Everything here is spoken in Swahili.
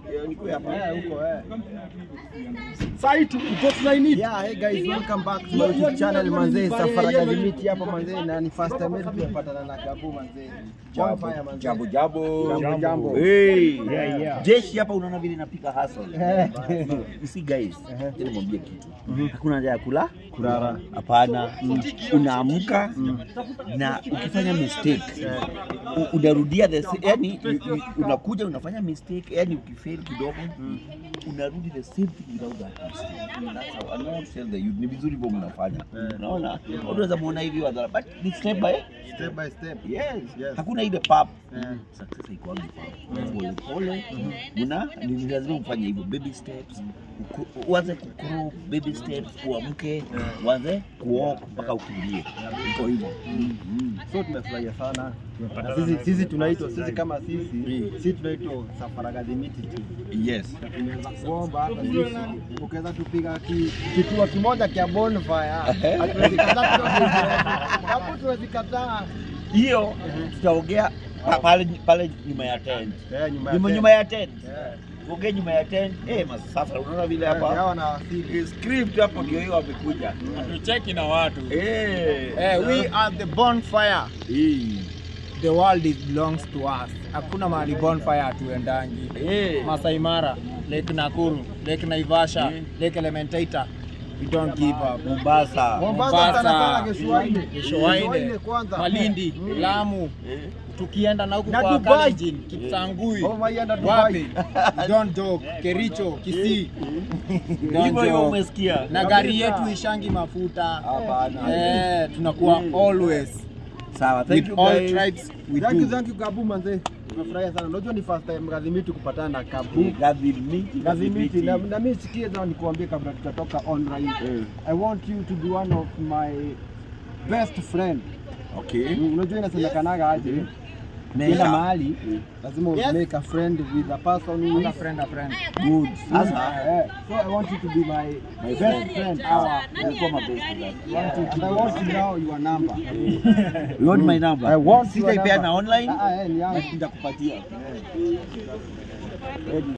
Eh, niko hapa. Eh, huko eh. Sasa tu uko tunaini. Yeah, hey guys, welcome back to Yo, my yo, YouTube channel yo, manzee. yo, Safari yo, ya yo, limiti hapa manzee na ni first time yetu tumepatana na Gabu manzee. Bonfire manzee. Jambo jambo. Jambo, jambo. Hey. Yeah, yeah. Jeshi hapa unaona vile napika hustle. Eh. You see guys, acha nimwambie kitu. Hakuna haja ya kula Kulala. Hapana. Unaamka na ukifanya mistake u- unarudia the sa- yani u- u- unakuja unafanya mistake yani ukifail kidogo unarudi the same thing without that mistake. That's how I know how to tell the youth. Ni vizuri hivyo mnafanya. Unaona? Watu wanaweza muona hivi wadhara but ni step by Step by step. Yes. Yes. Hakuna ile pap. Eh. Success haikuangi pap. Pole pole. Una ni ni lazima ufanye hivyo baby steps. Uku- Uanze kucrawl baby steps, uamke, uanze kuwalk mpaka ukimbie. Iko hivyo. Mm. So tumefurahia sana. Na sisi sisi tunaitwa sisi kama sisi sisi tunaitwa Safari Limiti tu. Yes. Tunaweza kuomba hata sisi ukiweza tupiga ki, kituo kimoja cha bonfire. Hatuwezi kataa tuwezi. Hapo tuwezi kataa. Hiyo tutaongea pa- pale pale nyuma ya tent. Eh, nyuma ya Nyuma tent. nyuma ya tent. Eh. Ongea nyuma ya tent. Eh, masafa unaona vile Eh, hapa. hawa na wasili. Eh, Script hapo ndio hiyo wamekuja. tucheki na watu Eh. eh, we are the bonfire Eh. the world is belongs to us hakuna mahali bonfire hatuendangi Eh. Masai Mara Lake Nakuru Lake Naivasha Mm. Lake Elementaita we don't give up Mombasa. Mombasa sana sana Mombasa, Geshuaine. Shoaine kwanza. Malindi Lamu Eh. tukienda na huku Na kwa Dubai. Kalenjin Kipsangui Oh, maienda Dubai. wapi don't joke Kericho Kisii Hivyo don't hivyo joke umesikia. na gari yetu ishangi mafuta Hapana. eh, tunakuwa always Sawa, thank with you all guys. tribes we Thank you, do thank you Gabu manze. Tumefurahia sana. Unajua ni first time Gadhimiti kupatana na Gabu. Gadhimiti, Gadhimiti na, na mimi sikie za nikuambie kabla tutatoka online. Eh. I want you to be one of my best friend. Okay. Unajua inasemekanaga aje? Make Kila a- mahali lazima Yes. make a friend with a person who a is friend a friend Good. Sasa, Eh, so I want you to be my, my best friend. friend. Sawa, Our, ulikuwa mabest friend. and I want to know your number. You want my number? I want your Sitaipeana number. online. Ah, ah, eh, ni yangu. Nitakupatia. Ready.